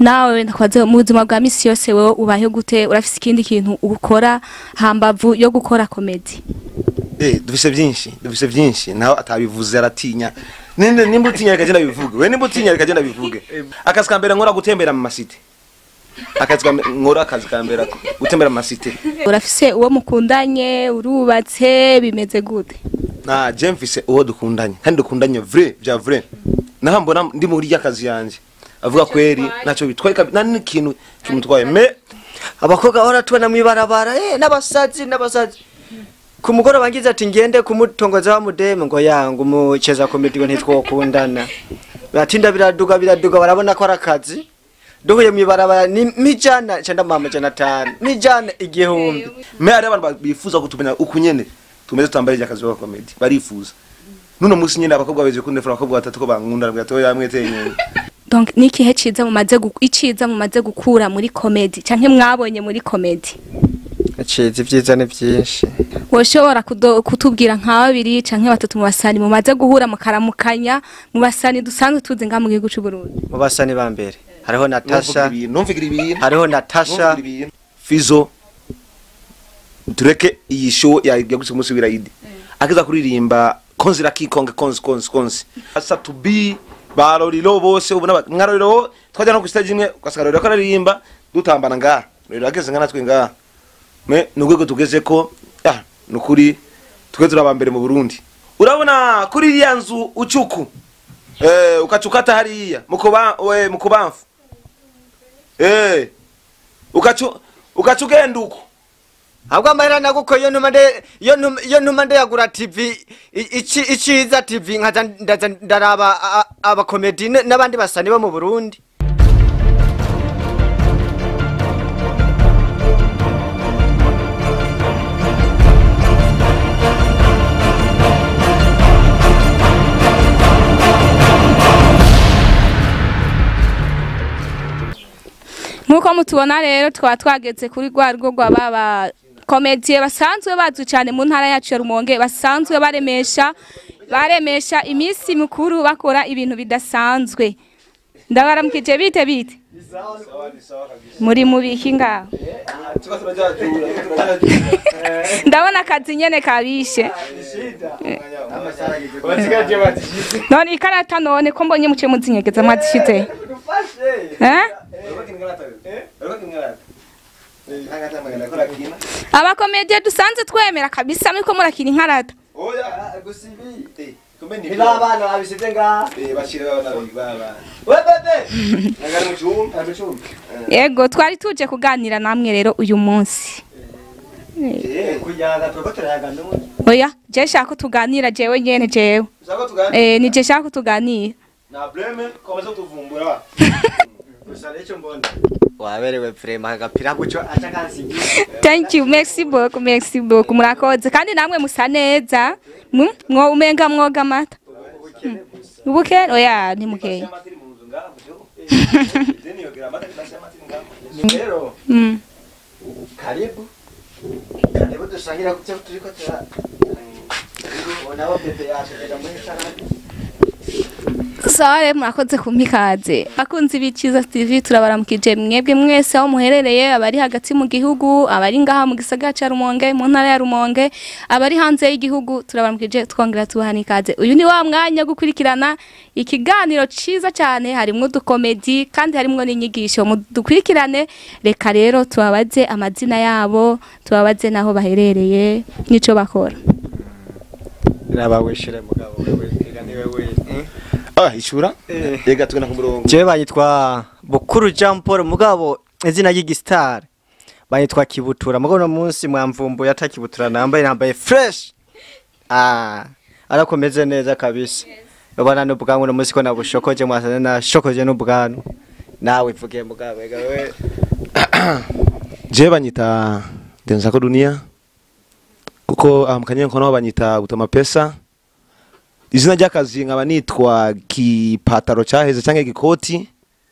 nawe wenda kwaze mu buzima bwa misi yose wewe ubayeho gute urafise ikindi kintu ukora hambavu yo gukora komedi Eh, dufise byinshi dufise byinshi naho atabivuze aratinya ninde nimba utinya reka genda bivuge we nimba utinya reka genda bivuge akazi ka mbere nkora gutembera mu masite akazi ka mbere nkora akazi ka mbere gutembera mu masite urafise uwo mukundanye urubatse bimeze gute na je mfise uwo dukundanye kandi dukundanye vrai vya vrai naho mbona ndi muri y'akazi yanje avuga kweri ntacyo bitwaye kabi- nta n'ikintu kimutwaye me abakobwa bahora tubona mw'ibarabara eh n'abasazi n'abasazi ku mugoroba ngize ati ngende kumutongoza wa mudeme ngo yangu umucheza komedi ngo ntitwokundana biratinda biraduga biraduga barabona ko ari akazi duhuye mw'ibarabara ni mijana cenda mama jana tanu mijana igihumbi me hari abantu bifuza kutumenya uku nyene tumeze tutambare ry'akazi ka comedy barifuza nuno musi nyene abakobwa beje kundefura abakobwa batatu ko bankunda nabwo atoya yamwe tenyene donc ni ikihe ciza mumaze gu- iciza mumaze gukura muri komedi canke mwabonye muri komedi aciza ivyiza ni vyinshi woshobora kudo- kutubwira nka babiri canke batatu mu basani mumaze guhura mukaramukanya mu basani dusanzwe tuzi ngaha mu gihugu c'u Burundi mu basani ba mbere hariho natasha numvigira ibintu hariho natasha numvigira ibintu fizo tureke iyi show ya yagutse umunsi w'irayidi akiza kuririmba konzi rakikonge konzi konzi konzi asa to be baroriro bose ubona ba- mwaroriro twajya no ku stage imwe ugasanga roriro ko aririmba dutambana ngaha roriro ageze nka natwe ngaha me ni urwego tugeze ko ah ni ukuri twe turi aba mbere mu burundi urabona kuri iriya nzu ucuku eh ukacukata hariya mukuba we mukubamfu eh ukacu ukacu ugenda uko ahubwo amahera naguko iyo ntuma nde iyo ntuma iyo ntuma ndeyagura tv i- ici iciza tv nkaza ndaza ndaraba a- a- abakomedi n- n'abandi basani bo mu burundi nk'uko mutubona rero twaba twageze kuri rwa rugo rwa baba komediye basanzwe bazwi cyane mu ntara yacu ya rumonge basanzwe baremesha baremesha iminsi mikuru bakora ibintu bidasanzwe ndabaramukije bite bite muri mubiki ngaho ndabona akazi nyene kabishe none ikarata none ko mbonye muciye muzinyegeza mwazishize eh abakomediye dusanze twemera kabisa muriko murakina inkarata abana babisize ngaha yego twari tuje kuganira namwe rero uyu munsi kuyaga turiko turayaga n'ubundi oya je shaka ko tuganira jewe nyene jewe eh ni je shaka ko tuganira gusa n'icyo mbona waberewe vrema agapira guco aca kansigira thank you merci beaucoup merci beaucoup murakoze kandi namwe musa neza Mm, mwo umenga mwoga amata Mm. ubuke oya ni mukeye rero Mm. karibu karibu dusangira kucyo turiko tura nabo pepe yacu kujya muri sarade sawa rero murakoze kumpa ikaze akunzi b'ikiza tv turabaramukije mwebwe mwese aho muherereye abari hagati mu gihugu abari ngaha mu gisagara cya rumonge mu ntara ya rumonge abari hanze y'igihugu turabaramukije twongera tubaha n'ikaze uyu ni wa mwanya wo gukurikirana ikiganiro cyiza cyane harimwo udukomedi kandi harimwo n'inyigisho dukurikirane reka rero tubabaze amazina yabo tubabaze n'aho baherereye n'icyo bakora nabawishire mugabo wewe kega niwe we ah ishura yega tugenda ku murongo jewe banyitwa bukuru jean paul mugabo izina ry'igisitari banyitwa kibutura mugabo uno munsi mwamvumbuye atakibutura nambaye nambaye fresh ah arakomeze neza kabisa ubona n'ubwanwa uno munsi ko nabushokoje mwasane nashokoje n'ubwanwa nawe ivugiye mugabo ega we je banyita ndenzako dunia kuko aha mu kanyenko naho banyita gutama pesa izina ry'akazi nkaba nitwa kipataro cyaheze cyangwa igikoti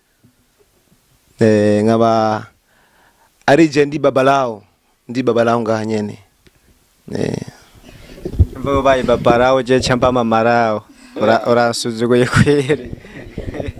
eh, nkaba ari je ndi babalao ndi babalao ngaha nyene eh, mvuga ubaye babarawo je cyamba mamarawo Ura- uransuzuguye kwere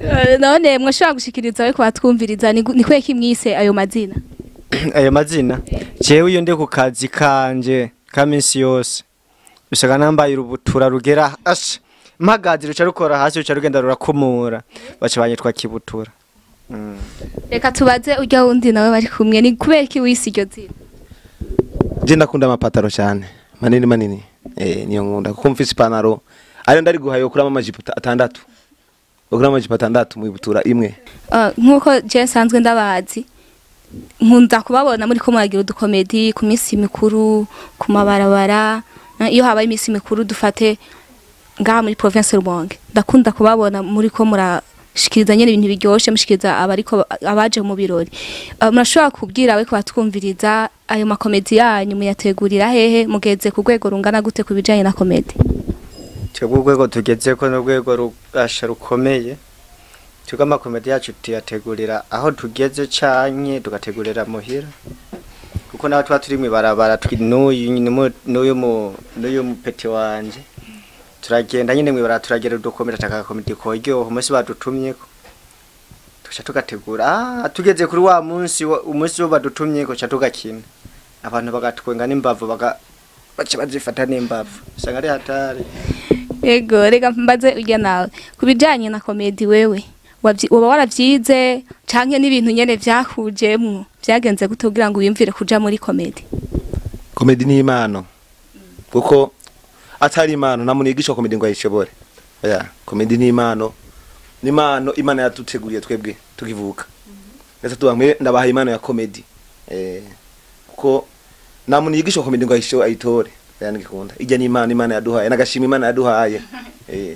Eh, none mwashobora gushikiriza we kubatwumviriza ni gu- ni kweki mwise ayo mazina ayo mazina jewe iyo ndi ku kazi kanje ka minsi yose usanga nambaye urubutura rugera asha mpagazi ruca rukora hasi ruca rugenda rurakumura baca banyitwa kibutura Mm. reka tubaze urya wundi nawe bari kumwe ni kubera iki wise iryo zina je ndakunda amapataro cyane manini manini eh niyo nkunda kuko mfise ipantaro ariyo ndari guhaye kuramo amajipo ata- atandatu kuramo amajipo atandatu mu ibutura imwe Ah, nk'uko je nsanzwe ndabazi nkunda kubabona muri ko muragira udukomedi ku minsi mikuru ku mabarabara eh, iyo habaye iminsi mikuru dufate ngaha muri province Rumonge ndakunda kubabona muri ko murashikiriza nyene ibintu biryoshe mushikiriza abariko abaje mu birori Ah, murashobora kubwira we kubatwumviriza ayo makomedi yanyu muyategurira hehe mugeze ku rwego rungana gute ku bijanye na komedi twebwe urwego tugezeko n'urwego rubasha rukomeye twebwe amakomedi yacu tuyategurira aho tugeze canke tugategurira muhira kuko naho tuba turi mw'ibarabara twi- n'uyu n'umu- n'uyu mu- n'uyu mupeti wanje turagenda nyine mw'ibarabara turagera udukomedi atakakomedi koryoha umunsi badutumyeko tuca tugategura ah tugeze kuri wa munsi wa- umunsi wo badutumyeko ca tugakina abantu bagatwenga n'imbavu baga baca bazifata n'imbavu usanga ari hatari Ego, reka mbaze urya nawe. Ku bijanye na komedi wewe, wavyi- woba waravyize canke n'ibintu nyene vyakujemwo vyagenze gute kugira ngo wiyumvire kuja muri komedi? komedi ni impano kuko atari impano nta muntu yigisha komedi ngo ayishobore oya komedi ni impano ni impano imana yaduteguriye twebwe tukivuka ndetse tuba mwe ndabahaye impano ya komedi eh kuko nta muntu yigisha komedi ngo ayisho ayitore oya nigikunda ijya ni impano imana yaduhaye nagashima imana yaduhaye eh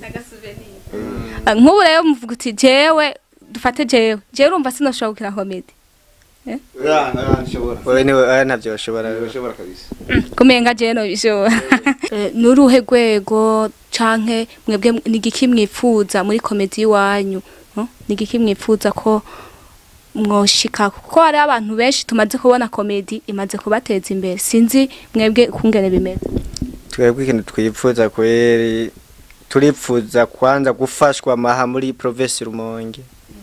Ah, Nk'ubu rero muvuga uti jewe dufate jewe. Jewe urumva sinoshobora gukina komedi. oya nshobora wewe niwe aya ntavyo bashobora nshobora kabisa Kumenga jewe no bishobora. Eh, Nuruhe rwego canke mwebwe ni igiki mwipfuza muri komedi iwanyu? no? Ni igiki mwipfuza ko mwoshika kuko hari abantu benshi tumaze kubona komedi imaze kubateza imbere sinzi mwebwe kungene bimeze twebwe ikintu twipfuza kweri turipfuza kwanza gufashwa maha muri province Rumonge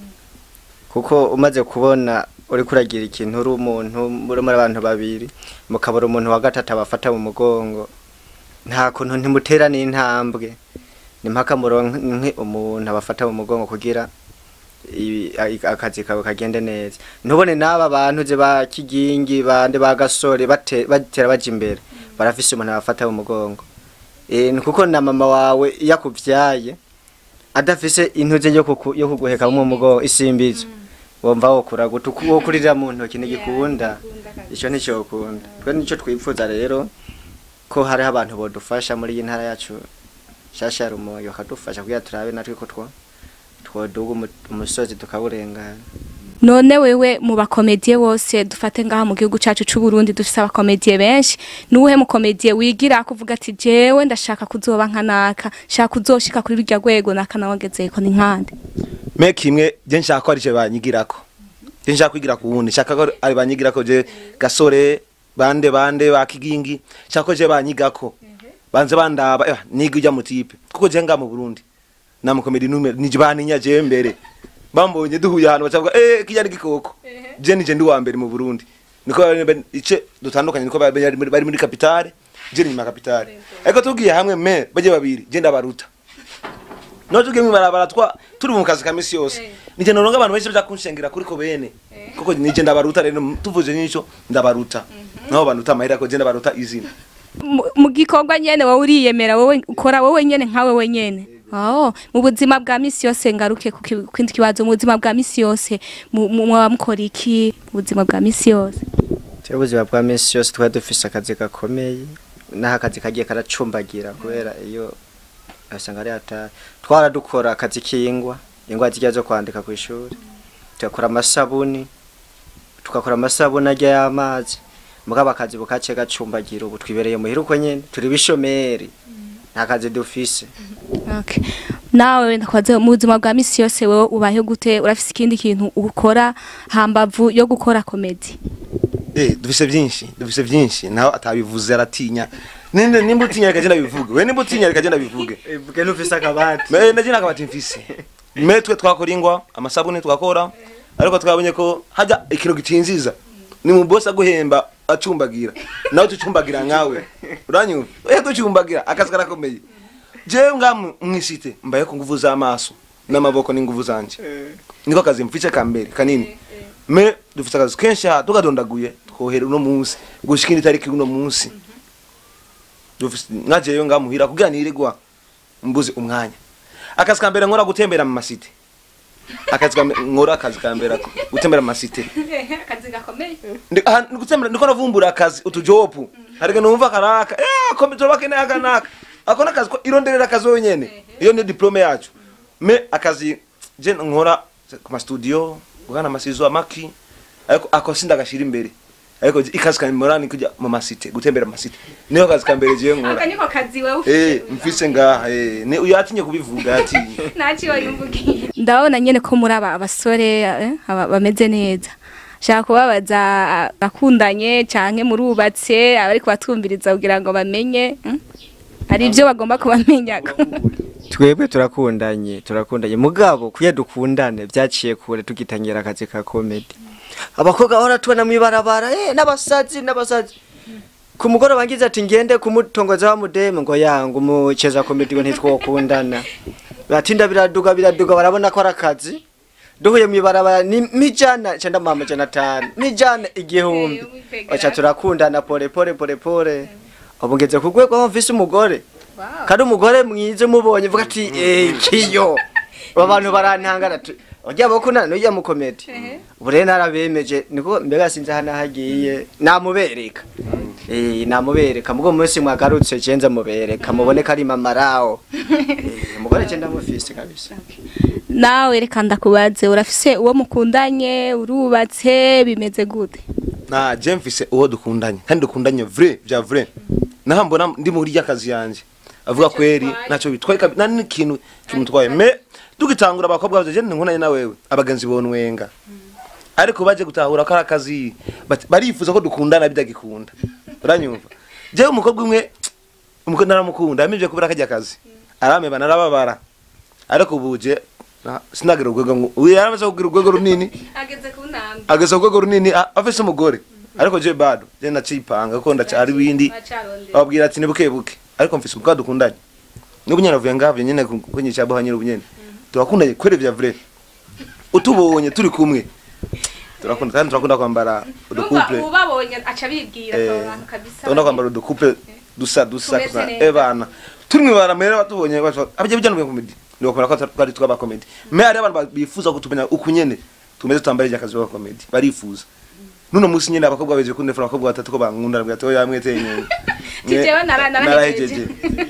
kuko umaze kubona uri kuragira ikintu uri umuntu muri muri abantu babiri mukabura umuntu wa gatatu abafata mu mugongo nta kuntu ntimutera n'intambwe ni mpaka muronke umuntu abafata mu mugongo kugira ibi- a- akazi kawe kagende neza ntubone n'aba bantu ze ba kigingi bande ba gasore bate- batera baja imbere barafise umuntu abafata mu mugongo eh ni kuko na mama wawe yakuvyaye adafise intuze yo kuku- yo kuguheka mu mugongo isimbizo wumva wokura gute uku- wokurira mu ntoki ntigikunda ico nticokunda twe nico twipfuza rero ko hariho abantu bodufasha muri iyi ntara yacu shasha ya rumonge bakadufasha kugira turabe natwe ko two twoduga umu- umusozi tukawurengana none wewe mu bakomediye bose dufate ngaha mu gihugu cacu c'u Burundi dufise abakomediye benshi nuwuhe mukomediye wigira kuvuga ati jewe ndashaka kuzoba nka naka shaka kuzoshika kuri rurya rwego naka nawagezeko ni nkande meke imwe je nshaka ko ari je banyigirako je nshaka kwigira ku wundi nshaka ko ari banyigirako je gasore bande bande ba kigingi nshaka ko je banyigako banze bandaba eh, niga ujya mu tipe kuko je nga mu Burundi na mu comedy numero nije baninya je mbere bambonye duhuye ahantu bacavuga eh kijya gikoko je nije ndi wa mbere mu Burundi niko bari- ice dutandukanye niko bari bari muri- bari muri capitale je ni nyuma capitale ariko tugiye hamwe me baje babiri je ndabaruta no tugiye mwibarabara twa turi mu kazi ka misi yose nije noronga abantu benshi baja kunshengera kuri ko bene kuko nije ndabaruta rero tuvuze nico ndabaruta naho banduta amahera ko je ndabaruta izina Mu- mu gikorwa nyene wowe uriyemera wowe ukora wowe nyene nkawe wenyene Oh, mu buzima bwa misi yose ngaruke ku ki- kindi kibazo mu buzima bwa misi yose mu- mu- muba mukora iki mu buzima bwa misi yose Twe ubuzima bwa minsi yose twari dufise akazi gakomeye n'aho akazi kagiye karacumbagira kubera iyo asanga ari hatari twaradukora akazi k'ingwa ingwa zijya zo kwandika ku ishuri tugakora amasabuni tugakora amasabuni ajya y'amazi mugabo akazi bukace gacumbagira ubu twibereye muhira uko nyene turi bishomeri nta kazi dufise Okay. Nawe ndakwaze mu buzima bwa misi yose wewe ubayeho gute urafise ikindi kintu ukora hambavu yo gukora komedi eh dufise byinshi dufise byinshi naho atabivuze aratinya ninde nimba utinya reka je ndabivuge we nimba utinya reka je ndabivuge vuge ntufise akabati me ndaje nakabati mfise me twe twakora ingwa amasabune twakora ariko twabonye ko hajya ikintu gitinziza ni mu bosi aguhemba acumbagira nawe tucumbagira nkawe uranyumva oya tucumbagira akazi karakomeye jewe nga mu- mwisite mbaye ku nguvu z'amaso n'amaboko n'inguvu zanje niko kazi mfice ka mbere kanini me dufite akazi kenshi aha tugadondaguye twohera uno munsi gushika indi tariki uno munsi dufite nkajeyo ngamuhira kugira nirirwa mbuze umwanya akazi ka mbere nkora gutembera mu masite akazi ka mbere nkora akazi ka mbere ako, gutembera mu masite akazi gakomeye Ndi- aha, ndi gutembera ndiko navumbura akazi utujopu harige numva karaka eh kombe tubakene aka naka ako nakazi ko ironderera akazi wenyene iyo ni diplome yacu me akazi je nkora ku ma studio gukana amasizo amaki ariko ako sindagashira imbere ariko ikazi ka mbere ni kujya mu masite gutembera mu masite niyo kazi ka mbere je nkora aka niko kazi wewe eh mfise ngaha eh ni uyu yatinye kubivuga yatinye ntakiwe yumvugiye ndabona nyene ko muri aba abasore eh, aba- bameze neza shaka kubabaza bakundanye canke murubatse abari kubatumviriza kugira ngo bamenye mm? hari ibyo bagomba kubamenya twebwe turakundanye turakundanye mugabo kuya dukundane byaciye kure tugitangira akazi ka comedy abakobwa bahora tubona mwibarabara eh n'abasazi n'abasazi ku mugoroba ngize ati ngende kumutongoza wa mudeme ngo yangu umucheza comedy ngo ntitwokundana batinda biraduga biraduga barabona ko ari akazi duhuye mwibarabara ni mijana cyenda mama jana tanu mijana igihumbi Eh, umwipegera. baca turakundana pole pole pole pole ubu ngeze ku rwego aho mvise umugore kandi umugore mwiza umubonye uvuga ati eh kiyo aba bantu barantangana tu ujya bakundana n'ujya mu komedi ubu rero narabemeje niko mbega sinzi hano hagiye namubereka eh namubereka mugo munsi mwagarutse cenza mubereka mubone ko ari mama rawo eh umugore cenda mufise kabisa nawe reka ndakubaze urafise uwo mukundanye urubatse bimeze gute na je mfise uwo dukundanye kandi dukundanye vrai vya vrai naho mbona ndi muri rya kazi yanje avuga kweri naco bitwaye kabi nani n'ikintu kimutwaye me dugitangura abakobwa baje je nkundanye na wewe abagenzi bonwenga ariko baje gutahura ko ari akazi bati- barifuza ko dukundana bidagikunda uranyumva je umukobwa umwe umukobwa naramukunda yamivye kubera kajya kazi arameba narababara ariko ubuje sinagira urwego ngo- uyu yaramaze kugira urwego runini ageze ku ntambwe ageza ku rwego runini a- afise umugore ariko je bado je ndacipanga kuko ndacari windi ababwira ati ni buke buke ariko mfise umukobwa dukundanye n'ubu nyene avuye ngavyo nyene kunyisha boha nyene ubu nyene turakundanye kwere vya vrai utubonye turi kumwe turakunda kandi turakunda kwambara udukuple ubabonye aca bibwira Eh, abo bantu kabisa turakunda kwambara udukuple dusa dusa Tumeze kusa neza. ebana turi mwibara mere batubonye abajya bijana mu komedi ni bakora ko twari twaba komedi me hari abantu bifuza kutumenya uku nyene tumeze twambare rya kazi wa komedi barifuza nuno musi nyene abakobwa beje kunefura abakobwa batatu ko bankunda bwa to yamwete nyene Ti jewe nara- narahejeje.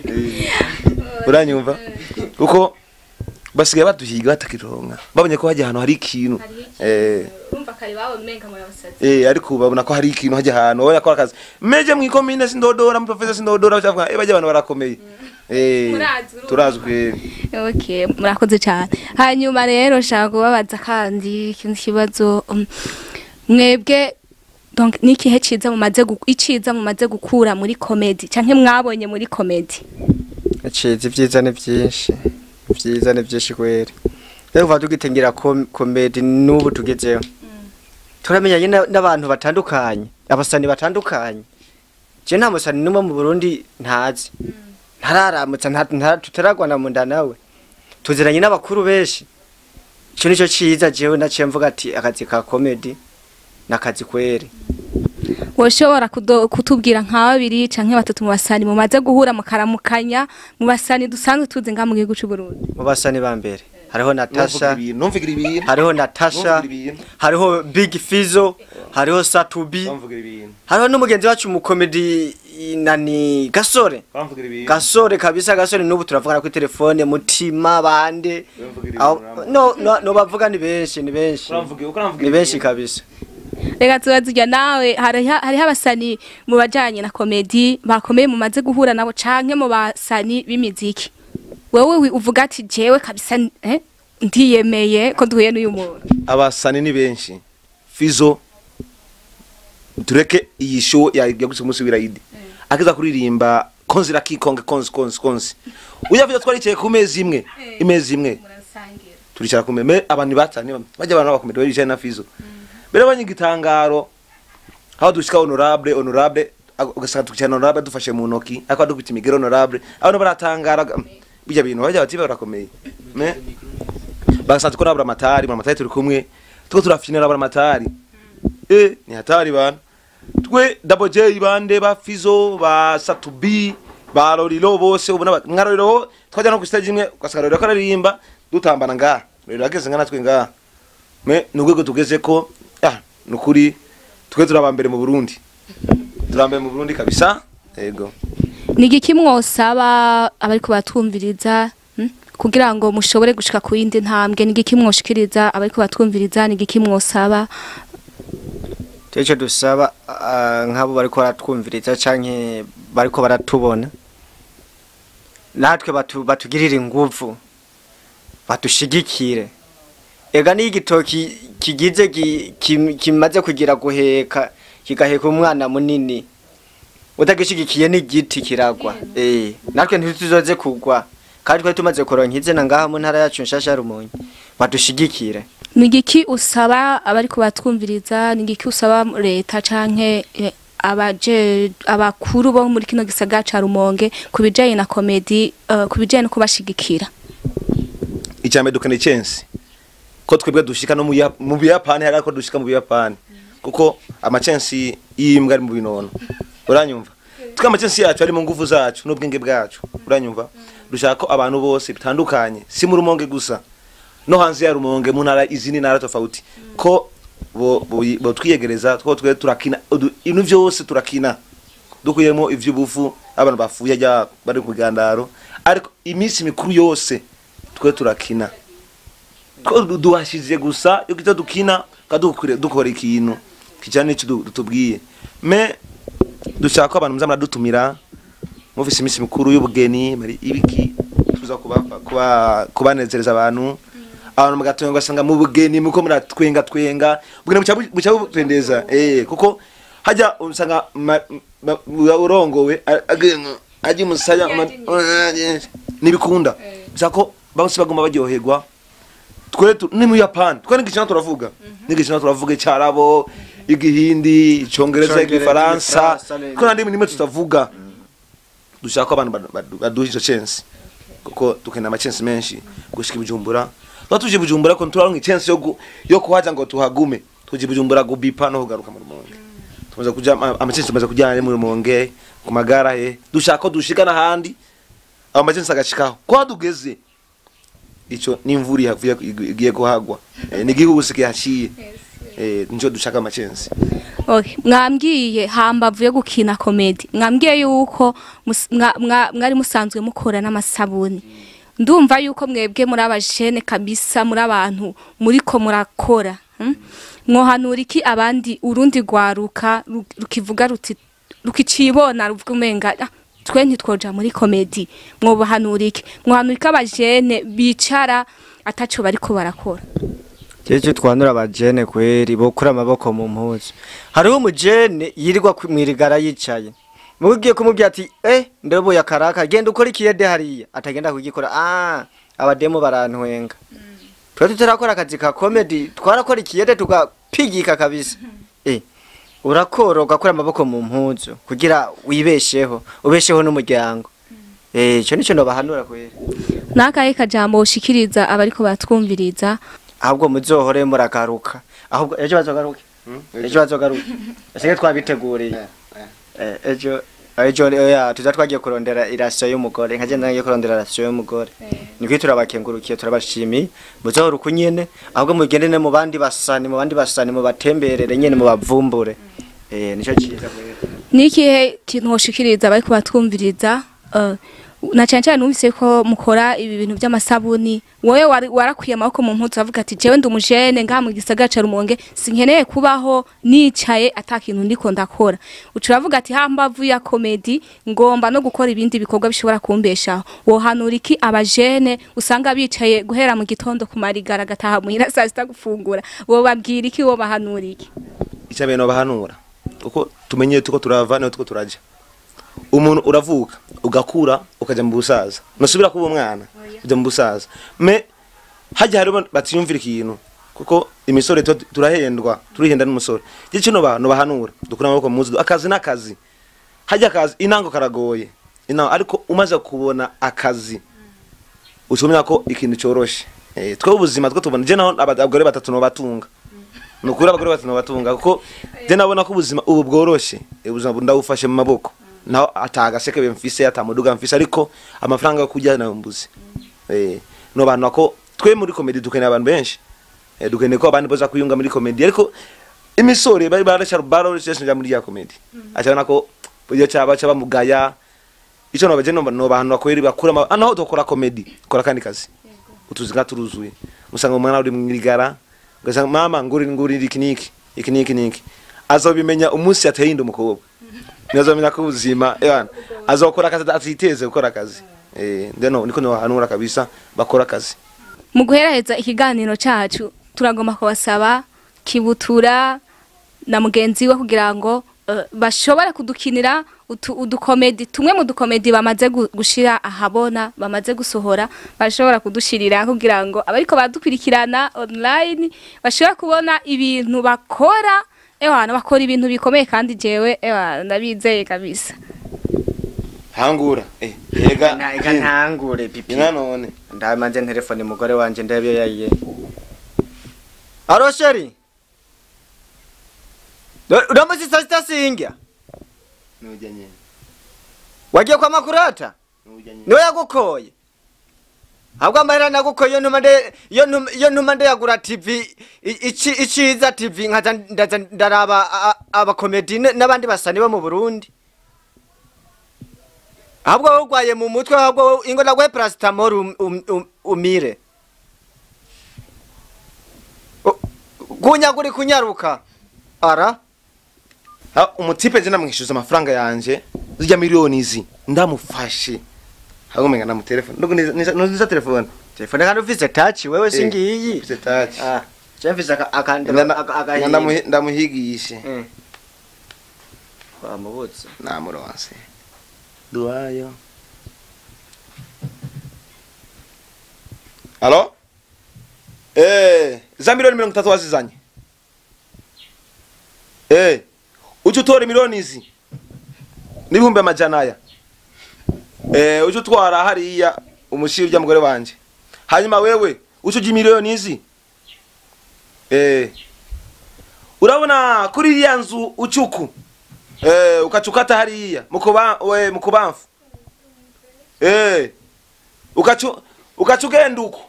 Eh, uranyumva uko basigaye baduhiga batakironka babonye ko hajya ahantu hari ikintu eh urumva kare bawe umenga muri abasazi Eh ariko babona ko hari ikintu hajya ahantu wowe yakora akazi meje mu ikomine sindodora mu professor sindodora bacavuga eh bajya abantu barakomeye eh Murazi, urumva. turazwi okay murakoze cyane hanyuma rero nshaka kubabaza kandi ikindi kibazo um, mwebwe donc ni ikihe ciza mumaze gu- iciza mumaze gukura muri comedy canke mwabonye muri comedy Acize ibyiza ni byinshi ibyiza ni byinshi kweri rero kuva tugitengera kom- komedi n'ubu tugezeho turamenyanye na- n'abantu batandukanye abasani batandukanye je nta musani n'umwe mu burundi ntazi ntararamutsa nta- nta- tutaragwana mu nda nawe tuziranye n'abakuru benshi ico nico ciza jewe naciye mvuga ati akazi ka komedi n'akazi kweri woshobora kudo- kutubwira nka babiri canke batatu mu basani mumaze guhura mukaramukanya mu basani dusanzwe tuzi nga mu gihugu c'u Burundi mu basani ba mbere hariho natasha numvugira ibintu hariho natasha Numvugira ibintu. hariho big fizo hariho satubi numvugira ibintu hariho n'umugenzi wacu mu komedi nani gasore numvugira ibintu gasore kabisa gasore n'ubu turavugana kuri telefone mutima bande Uravugira Aho- ibintu, no no no bavuga ni benshi ni benshi Uravugira- uko uravugira ni benshi ibintu. kabisa reka tubazirya nawe hariho hariho abasani mu bajanye na komedi bakomeye mumaze guhura nabo canke mu basani b'imiziki wewe wi- uvuga ati jewe kabisa eh, ndiyemeye ko duhuye n'uyu muntu abasani ni benshi fizo tureke iyi show ya yagutse umunsi w'irayidi akiza kuririmba konzira kikonge konzi konzi konzi uya fizo twaricaye ku mezi imwe imezi imwe turicara kumwe me abantu batanye bajya abantu bakomeye bari bicaye na fizo mbere banyigitangaro aho dushika honorable honorable ag- ugasanga tukicara honorable dufashe mu ntoki ariko dufite imigero honorable abantu baratangara ga- bijya bintu bajya bati barakomeye me bagasanga tuko nabura amatari mu amatari turi kumwe tuko turafinira abura amatari eh ni hatari bana twe double j bande ba fizo ba satubi ba lorilo bose ubona ba- nka lorilo twajya no ku stage imwe ugasanga lorilo karirimba dutambana ngaha lorilo ageze nga natwe ngaha me ni urwego tugeze ko ah ni ukuri twe turaba mbere mu burundi turaba mbere mu burundi kabisa yego ni igiki mwosaba abariko batwumviriza mm, kugira ngo mushobore gushika ku yindi ntambwe ni igiki mwoshikiriza abariko batwumviriza ni igiki mwosaba icyo dusaba ah, nk'abo bariko baratwumviriza canke bariko baratubona natwe batu- batugirire inguvu badushigikire ega niyo igitoki kigize gi- kim- kimaze kugira guheka kigaheka umwana munini utagishigikiye n'igiti kiragwa eh natwe ntituzoze kugwa kandi twari tumaze kuronka izina ngaha mu ntara yacu nshasha ya rumonyi badushigikire ni igiki usaba abariko batwumviriza ni igiki usaba leta canke eh, abaje abakuru bo muri kino gisagara ca Rumonge ku bijanye na komedi uh, ku bijanye no kubashigikira icyambere dukeneye chance ko twebwe dushika no mu Ya- mu buyapani hari ko dushika mu buyapani kuko amachansi y'imbwa ari mu binono uranyumva twe amachansi yacu ari mu nguvu zacu n'ubwenge bwacu uranyumva dushaka ko abantu bose bitandukanye si mu rumonge gusa no hanze ya rumonge mu ntara izindi ntara tofauti ko bo bo- bo twiyegereza two twe turakina udu- ibintu byose turakina dukuyemo ivy'ubufu abantu bafuye ajya bari ku gandaro ariko iminsi mikuru yose twe turakina ko du- duhashize gusa yo kita dukina kadukure dukora ikintu kijana n'icyo du- dutubwiye me dushaka ko abantu muzamara dutumira mufise iminsi mikuru y'ubugeni mari ibiki tuza kuba kuba kubanezereza abantu abantu mugatonga ugasanga mu bugeni muko muratwenga twenga ubugeni buca bu- buca butendeza eh kuko hajya usanga ma- ma- urongowe a- agenga aji musaya nibikunda bisaka ko bose bagomba baryoherwa twe tu- ni mu Japan twe n'igicana turavuga n'igicana turavuga icarabo igihindi icongereza Icongereza, igifaransa igifaransa, neza. ko nandi nimwe tutavuga dushaka ko abantu badu- badu- baduha izo chance kuko dukeneye ama chance menshi gushika i Bujumbura tuba tuje i Bujumbura ko turaronka chance yo gu- yo kuhaja ngo tuhagume tuje i Bujumbura gubipa no kugaruka mu Rumonge tumaze kuja ama ama chance tumaze kujyana ari mu Rumonge ku magara he dushaka ko dushika n'ahandi abo ma chance agashikaho ko dugeze ico n'imvura ihavuye igiye kuhagwa Eh, ni igihugu kihaciye eh nico dushaka ama chance Okay. mwambwiye hambavu yo gukina komedi mwambwiye yuko mus- mwa- mwa- mwari musanzwe mukora n'amasabuni ndumva yuko mwebwe muri abajene kabisa muri abantu muriko murakora hmm? mwohanura iki abandi urundi rwaruka ru- rukivuga ruti rukicibona ruvuga umenga "Ah, twe ntitwoja muri komedi mwobahanura iki mwohanura iki abajene bicara ataco bariko barakora Jeje twanura abajene kweri bokura amaboko mu mpuzu. Hariho umujene yirirwa ku- mwirigara yicaye. Mugiye kumubwira ati eh ndebo ya karaka genda ukora ikiyede hariya atagenda kugikora ah abademo barantwenga. Twe tutarakora akazi ka comedy twarakora ikiyede tugapigika kabisa. Eh urakora ugakura amaboko mu mpuzu kugira wibesheho ubesheho n'umuryango. Eh ico nico nobahanura kweri. nakahe kajambo ushikiriza abariko batwumviriza ahubwo muzohore muragaruka ahubwo ejo bazogaruke ejo bazogaruke ese twabiteguriye Eh, ejo ejo oya tuza twagiye kurondera irasiyo y'umugore nkaje nangiye kurondera irasiyo y'umugore niko turabakengurukiye turabashimiye muzohora uko nyene ahubwo mugende ne mu bandi basani mu bandi basani mu batemberere nyene mu bavumbure eh nico cyiza kweri nikihe kintu woshikiriza abariko batwumviriza uh, na cyane cyane numvise ko mukora ibi bintu by'amasabuni wowe wari- warakwiye amaboko mu mpuzu avuga ati jewe ndi umujene ngaha mu gisagara ca Rumonge sinkeneye kubaho nicaye ata kintu ndiko ndakora uca uravuga ati hambavu ya komedi ngomba no gukora ibindi bikorwa bishobora kumbeshaho wohanura iki abajene usanga bicaye guhera mu gitondo ku marigara gataha muhira saa sita gufungura wobabwira iki wobahanura iki icyambere no bahanura kuko tumenye tuko turava niho tuko turaja umuntu uravuka ugakura ukaja mu busaza nusubira kuba umwana uja mu busaza me hajya hariho batiyumvira ikintu kuko imisore tu- turahendwa turihenda n'umusore je kino bantu bahanura dukura amaboko muzi akazi n'akazi hajya akazi inango karagoye inango ariko umaze kubona akazi ucumenya ko ikintu coroshe eh twe ubuzima twe tubona je naho abagore batatu no batunga nukuri abagore batatu no batunga kuko je nabona ko ubuzima ubu bworoshe eh, ubuzima ndabufashe mu maboko naho atagaseke mfise atamuduga mfise ariko amafaranga yo kurya nayo mbuze eh no bantu ako twe muri comedy dukeneye abantu benshi eh, dukeneye ko abandi boza kuyunga muri comedy ariko imisore bari barashara barashara muri ya comedy acabona ko iyo cyaba cyaba mugaya ico no baje no no bantu bakweri bakura ama- naho dukora comedy kora kandi kazi utuziga turuzuye usanga umwana uri mwirigara ugasanga mama nguri nguri iki niki iki niki niki azobimenya umunsi yateye inda umukobwa ntazomenya ko ubuzima ebana azokora akazi atiteze gukora akazi eh ndeno niko no hanura kabisa bakora akazi mu guheraheza ikiganiro cyacu turagomba kubasaba kibutura na mugenzi we kugira ngo eh, bashobore kudukinira utu- udukomedi tumwe mu dukomedi bamaze gu- gushira ahabona bamaze gusohora bashobora kudushirira kugira ngo abariko badukurikirana online bashobora kubona ibintu bakora ewana bakora ibintu bikomeye kandi jewe ewana ndabizeye kabisa hangura eh yega Ega ntangure pipi ina none ndamanze telefone mugore wanje ndebe iyo yayiye aro sheri uramuzi saa sita singa nujya nyene wagiye kwa makurata nujya nyene niwe yagukoye ahubwo amahera nagukoye iyo ntuma nde- iyo ntuma- iyo ntuma ndeyagura tv i- ici- iciza tv nkaza ndaza ndaraba a- a- abakomedi n- n'abandi basani bo mu burundi ahubwo wowe urwaye mu mutwe ahubwo wowe- ingo naguhe parasitamoro um- um- um- umire U- kunyagura kunyaruka ara ha umutipe je namwishyuza amafaranga yanje zijya miliyoni izi ndamufashe hagumenga na mu telefone ndugo niza niza telefone telefone kandi ufise taci wewe Eh, singiyi ufise touch. Ah, je mfise aka- akandiro Ngana- aka- ngana agahinda. ndamuhi- ndamuhigishe Mm. Wamubutse. namuronse duwayo alo eh za miliyoni mirongo itatu wazizanye eh uje utora miliyoni izi n'ibihumbi amajana aya eh uje utwara hariya umushiri urya mugore wanje hanyuma wewe uje ujya miliyoni izi eh urabona kuri iriya nzu ucuku eh ukachukata hariya mukuba we mukubamfu eh ukachu ukachugenda uko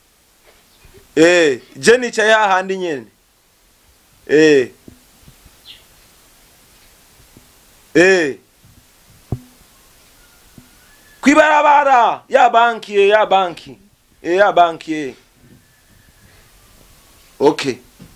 eh je nicaye hahandi nyene eh eh kwibarabara ya banki eh, ya banki eh ya banki eh. okay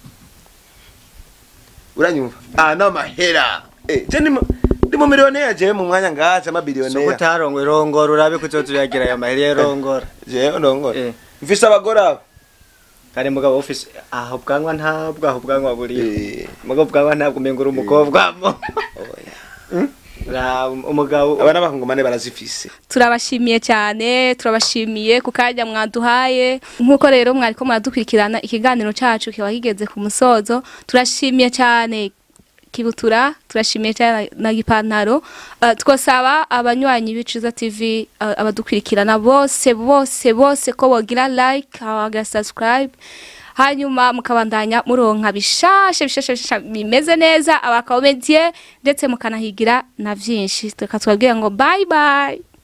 uranyumva ah n'amahera eh je ni mu- ndi mu miliyoneri je mu mwanya ngaha Soko amabiliyoneri utarongo irongora urabe kuzotuyagira aya mahera y'irongora. je ndongora Eh. mfise abagore abo Kare mugabo ufise aho bwanwa ntabwo aho bwanwa buri. Eh, Mugabo bwanwa ntabwo umengura umukobwa mo. oya. Ra umugabo aba n'abahungumane barazifise turabashimiye cyane turabashimiye ku kanya mwaduhaye nk'uko rero mwariko muradukurikirana ikiganiro cacu kiba kigeze ku musozo turashimiye cyane kibutura turashimiye cyane na gipantaro uh, twosaba abanywanyi b'iciza tv uh, abadukurikirana bose bose bose ko bogira like bagira subscribe hanyuma mukabandanya muronka bishashe bishashe bishashe bimeze neza abakomediye ndetse mukanahigira na vyinshi tukatwabwira ngo bye bye